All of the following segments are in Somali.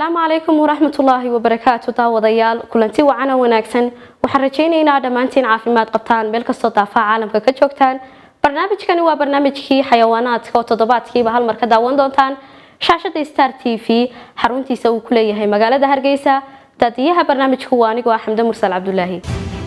asalaamu calaykum waraxmatullaahi wabarakaatu daawadayaal kulanti wacan oo wanaagsan waxaan rajaynaynaa dhammaantiin caafimaad qabtaan meel kastoo daafaha caalamka ka joogtaan barnaamijkani waa barnaamijkii xayawaanaadka oo toddobaadkiiba hal mar ka daawan doontaan shaashada star t v xaruntiisa uu ku leeyahay magaalada hargeysa daadiyaha barnaamijku waa anigoo ah xamde mursal cabdulaahi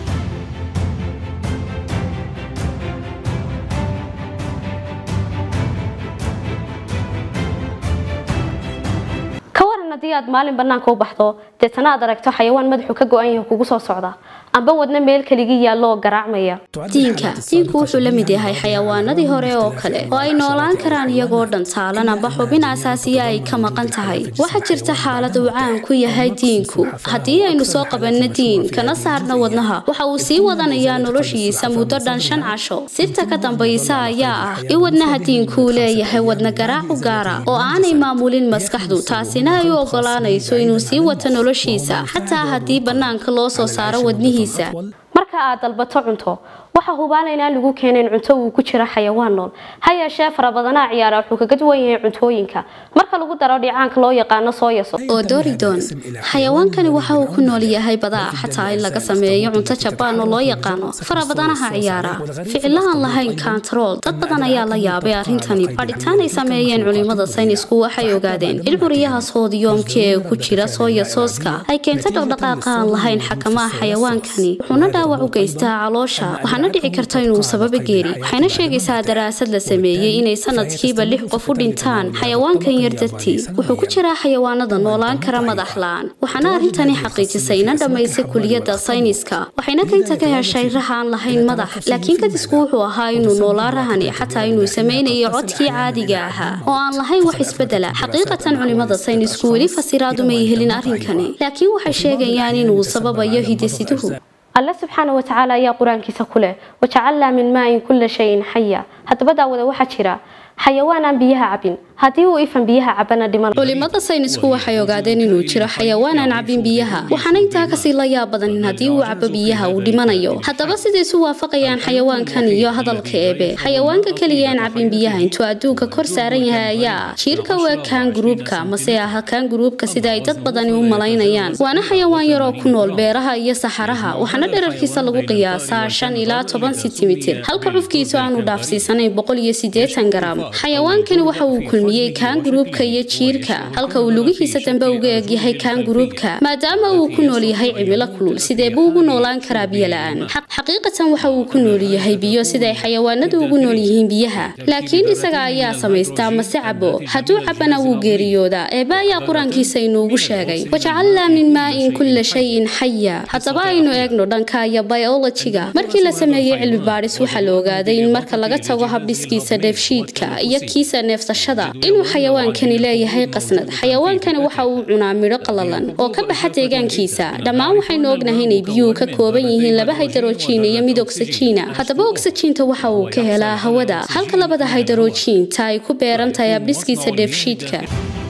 ka waran haddii aad maalin banaanka u baxdo deetana aad aragto xayawaan madaxu ka go-an yahay kugu soo socda amba wadna meel keligii yaallo oo garaacmaya diinka diinku wuxuu la mid yahay xayawaanadii hore oo kale oo ay noolaan karaan iyagoo dhan taalan amba xubin asaasiya ay ka maqan tahay waxaa jirta xaalad uu caan ku yahay diinku haddii aynu soo qabanno diin kana saarno wadnaha waxa uu sii wadanayaa noloshiisa muddo dhan shan casho sirta ka dambaysa ayaa ah in wadnaha diinkuu leeyahay wadna garaac u gaara oo aanay maamulin maskaxdu taasina ay u ogolaanayso inuu sii wato noloshiisa xataa haddii bannaanka loo soo saaro wadnihiisa marka aad dalbato cunto waxaa hubaala inaan lagu keenin cunto uu ku jira xayawaan nool ha yeeshee farabadanaha ciyaara wuxuu kaga duwan yahay cuntooyinka marka lagu daro dhicaanka loo yaqaano sooyaso oo doridon xayawaankani waxa uu ku nool yahay badaa xataa in laga sameeyo cunto jabaan oo loo yaqaano farabadanaha ciyaara ficilahan lahayn kantarool dad badan ayaa la yaabay arrintani baadhitaan ay sameeyeen culimada saynisku waxay ogaadeen in curiyaha soodiyoomka ee ku jira sooya sooska ay keento dhaqdhaqaaqa aan lahayn xakamaha xayawaankani wuxuuna dhaawac u geystaa caloosha waxaana dhici karta inuu sababa geeri waxayna sheegaysaa daraasad la sameeyey inay sanadkiiba lix qof u dhintaan xayawaankan yar dartii wuxuu ku jiraa xayawaanada noolaan kara madax la-aan waxaana arrintani xaqiijisay ina dhammaysay kuliyadda sayniska waxayna kaynta ka heshay raha aan lahayn madax laakiin kadisku wuxuu ahaa inuu noolaa rahani xataa inuu samaynayo codkii caadiga ahaa oo aan lahayn wax isbedela xaqiiqatan culimada saynisku weli fasiraad umay helin arrinkani laakiin waxay sheegayaan inuu sababayo hidasiduhu alle subxaana wa tacaala ayaa qur-aankiisa ku leh wajacalnaa min maain kulla shayin xaya haddaba daawada waxaa jira xayawaan aan biyaha cabin haddii uu ifan biyaha cabana dhiman culimada saynisku waxay ogaadeen inuu jiro xayawaan aan cabin biyaha waxaana intaa kasii la yaab badan in haddii uu cabo biyaha uu dhimanayo haddaba siday isu waafaqayaan xayawaankan iyo hadalka eebe xayawaanka keliya aan cabin biyaha intuu adduunka kor saaran yahay ayaa jiirka waa kaan guruubka mase aha kaan guruubka sida ay dad badani u malaynayaan waana xayawaan yaroo ku nool beeraha iyo saxaraha waxaana dherarkiisa lagu qiyaasaa shan ilaa toban sentimitir halka cufkiisu aanu dhaafsiisanayn boqol iyo sideetan garam xayawaankani waxa uu kulmiyey kaan guruubka iyo jiirka halka uu lugihiisa dambe uga egyahay kaan guruubka maadaama uu ku nool yahay cimilo kulul sidee buu ugu noolaan karaa biyo la-aan xaqiiqatan waxa uu ku nool yahay biyo siday xayawaanadu ugu nool yihiin biyaha laakiin isaga ayaa samaystaa mase cabo hadduu cabana wuu geeriyoodaa eeba ayaa qur-aankiisa inuugu sheegay wajacalnaa min maain kulla shayin xaya haddaba aynu eegno dhanka iyo biolojiga markii la sameeyey cilmi baadhis waxaa la ogaaday in marka laga tago habdhiskiisa dheefshiidka iyo kiisa neefsashada inuu xayawaankani leeyahay qasnad xayawaankani waxa uu cunaa midho qalalan oo ka baxa deegaankiisa dhammaan waxaynu ognahay inay biyuhu ka kooban yihiin laba haydarojiin iyo mid ogsajiina haddaba ogsajiinta waxa uu ka helaa hawada halka labada haydarojiinta ay ku beeran tahay habdhiskiisa dheefshiidka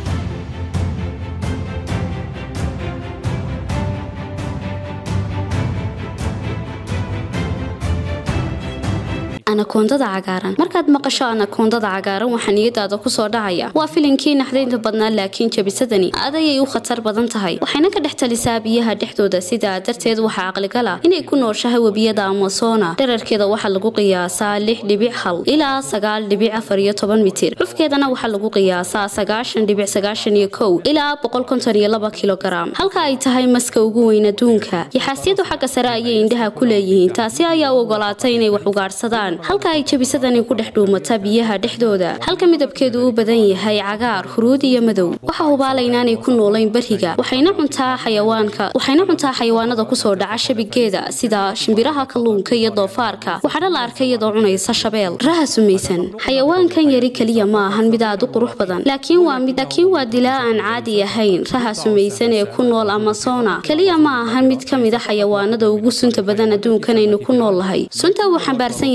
anakoondada cagaaran markaad maqasho anakoondada cagaaran waxaa niyadaada kusoo dhacaya waa filinkii naxdaynta badnaa laakiin jabisadani aad ayay u khatar badan tahay waxayna ka dhex talisaa biyaha dhexdooda sidaa darteed waxaa caqligala inay ku nooshahay webiyada amazona dherarkeeda waxaa lagu qiyaasaa lix dhibic hal ilaa sagaal dhibic afar iyo toban mitir cufkeedana waxaa lagu qiyaasaa sagaashan dhibic sagaashan iyo kow ilaa boqol konton iyo laba kilogaram halka ay tahay maska ugu weyn adduunka yaxaasyadu xagga sare ayay indhaha ku leeyihiin taasi ayaa u ogolaatay inay wax ugaadhsadaan halka ay jabisadani ku dhex dhuumata biyaha dhexdooda halka midabkeedu u badan yahay cagaar huruud iyo madow waxa hubaala inaanay ku noolayn bariga waxayna cuntaa xayawaanka waxayna cuntaa xayawaanada kusoo dhaca shabigeeda sida shimbiraha kalluunka iyo doofaarka waxaana la arkay iyadoo cunaysa shabeel raha sumaysan xayawaankan yari keliya ma ahan mid aad u qurux badan laakiin waa mid laakiin waa dilaa aan caadi ahayn raha sumaysan ee ku nool amazona keliya ma ahan mid ka mid a xayawaanada ugu sunta badan adduunkanaynu ku nool lahay sunta uu xambaarsan yahay rahan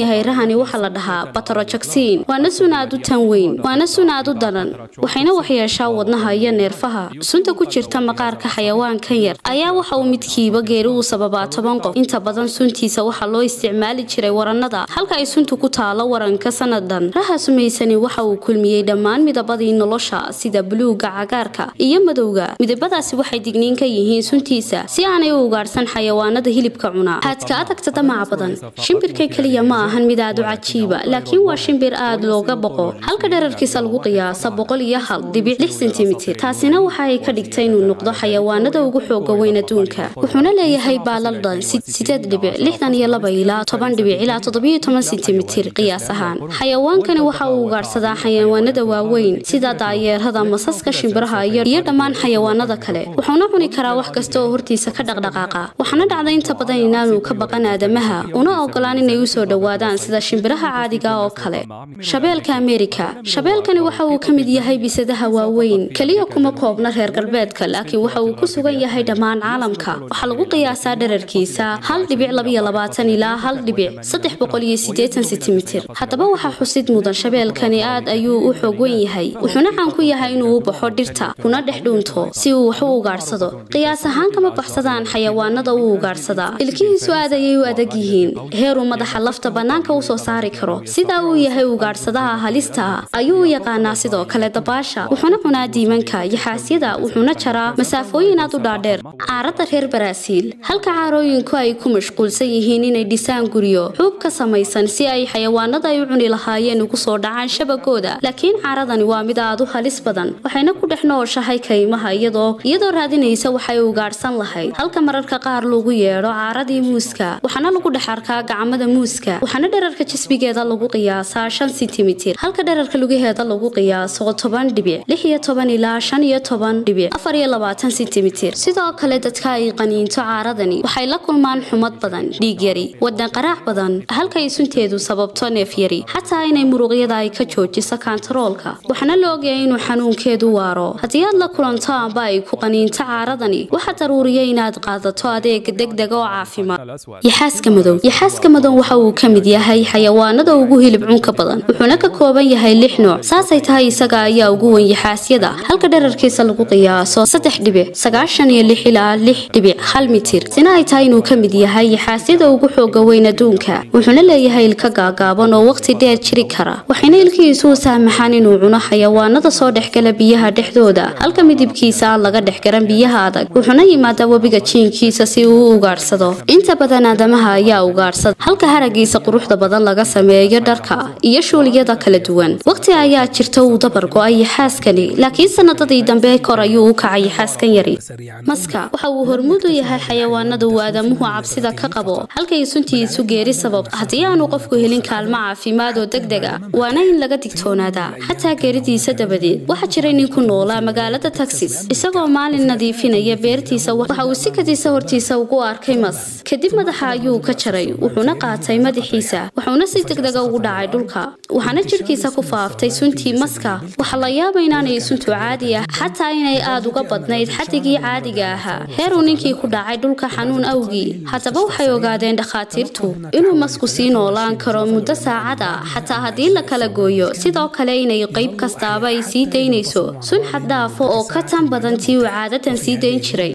sunahani waxaa la dhahaa batarojagsiin waana sun aad u tan weyn waana sun aad u daran waxayna waxyeeshaa wadnaha iyo neerfaha sunta ku jirta maqaarka xayawaankan yar ayaa waxa uu midkiiba geeri uu sababaa toban qof inta badan suntiisa waxaa loo isticmaali jiray warannada halka ay suntu ku taalo waranka sanadan raha sumaysani waxa uu kulmiyey dhammaan midabadii nolosha sida buluuga cagaarka iyo madowga midabadaasi waxay digniin ka yihiin suntiisa si aanay u ugaadhsan xayawaanada hilibka cuna haadka adagta damaca badan shimbirka keliya ma ahan mid aad u cajiiba laakiin waa shimbir aad looga boqo halka dherarkiisa lagu qiyaasa boqol iyo hal dhibic lix sentimitir taasina waxa ay ka dhigtay inuu noqdo xayawaanada ugu xooga weyn adduunka wuxuuna leeyahay baalal dhan sideed dhibic lixdan iyo laba ilaa toban dhibic ilaa toddobiyo toban sentimitir qiyaas ahaan xayawaankani waxa uu ugaadhsadaa xayawaanada waaweyn sida daayeerada masaska shimbiraha iyo dhammaan xayawaanada kale wuxuuna cuni karaa wax kasta oo hortiisa ka dhaqdhaqaaqa waxaana dhacda inta badan inaanu ka baqan aadamaha una ogolaan inay u soo dhowaadaan sida shimbiraha caadiga oo kale shabeelka ameerika shabeelkani waxa uu ka mid yahay bisadaha waaweyn keliya kuma koobna reer galbeedka laakiin waxa uu ku sugan yahay dhammaan caalamka waxaa lagu qiyaasaa dherarkiisa hal dhibic labiyo labaatan ilaa hal dhibic saddex boqol iyo sideetan sentimitir haddaba waxaa xusid mudan shabeelkani aad ayuu u xoog weyn yahay wuxuuna caan ku yahay inuu u baxo dhirta kuna dhex dhuunto si uu wax u ugaadhsado qiyaas ahaan kama baxsadaan xayawaanada uu ugaadhsadaa ilkihiisu aad ayay u adag yihiin heeruu madaxa lafta bannaanka u soo saari karo sidaa uu yahay ugaadhsadaha halista ah ayuu u yaqaanaa sidoo kale dabaasha wuxuuna cunaa diimanka yaxaasyada wuxuuna jaraa masaafooyin aad u dhaadheer caaradda reer baraaziil halka caarooyinku ay ku mashquulsan yihiin inay dhisaan guryo xuub ka samaysan si ay xayawaanada ay u cuni lahaayeen ugu soo dhacaan shabagooda laakiin caaradani waa mid aad u halis badan waxayna ku dhex nooshahay kaymaha iyadoo iyadoo raadinaysa waxay ugaadhsan lahayd halka mararka qaar lagu yeedho caaradii muuska waxaana lagu dhex arkaa gacmada muuska waxaana dherarka jisbigeeda lagu qiyaasaa shan sentimitir halka dherarka lugaheeda lagu qiyaaso toban dhibic lix iyo toban ilaa shan iyo toban dhibic afar iyo labaatan sentimitir sidoo kale dadka ay qaniinto caaradani waxay la kulmaan xumad badan dhiig yari wadan qaraac badan halka ay sunteedu sababto neef yari xataa inay muruqyada ay ka joojiso kantaroolka waxaana la ogyahay inuu xanuunkeedu waaro haddii aad la kulanto amba ay ku qaniinto caaradani waxaa daruuriya inaad qaadato adeeg degdega oo caafimaad yaxaaska madow yaxaaska madow waxa uu ka mid yahay xayawaanada ugu hilib cunka badan wuxuuna ka kooban yahay lix nooc saasay tahay isaga ayaa ugu weyn yaxaasyada halka dherarkiisa lagu qiyaaso saddex dhibic sagaashan iyo lix ilaa lix dhibic hal mitir sina ay tahay inuu ka mid yahay yaxaasyada ugu xooga weyn adduunka wuxuuna leeyahay ilka gaagaaban oo waqti dheer jiri kara waxayna ilkihiisu u saamaxaan inuu cuno xayawaanada soo dhexgala biyaha dhexdooda halka midibkiisa aan laga dhexgaran biyaha adag wuxuuna yimaadaa webiga jiinkiisa si uu u ugaadhsado inta badan aadamaha ayaa ugaadhsada halka haragiisa quruxda badan laga sameeyo dharka iyo shuuliyada kala duwan waqti ayaa jirta uu dabar go-ay yaxaaskani laakiin sanadadii dambe kor ayuu u kacay yaxaaskan yari maska waxa uu hormuud u yahay xayawaanada uu aadamuhu cabsida ka qabo halkay suntiisu geeri sababto haddii aanu qofku helin kaalmo caafimaad oo degdeg ah waana in laga digtoonaadaa xataa geeridiisa dabadeed waxaa jiray nin ku noolaa magaalada taxis isagoo maalin nadiifinaya beertiisa waxa uu sikadiisa hortiisa ugu arkay mas kadib madaxa ayuu ka jaray wuxuuna qaatay madaxiisa wuxuuna si degdega ugu dhacay dhulka waxaana jidhkiisa ku faaftay suntii maska waxaa la yaaba inaanay suntu caadi ah xataa inay aad uga badnayd xadigii caadiga ahaa heeruu ninkii ku dhacay dhulka xanuun awgii haddaba waxay ogaadeen dhakhaatiirtu inuu masku sii noolaan karo muddo saacada xataa haddii la kala gooyo sidoo kale inay qayb kastaaba ay sii daynayso sun xad dhaafo oo ka tan badan tii uu caadadan sii dayn jiray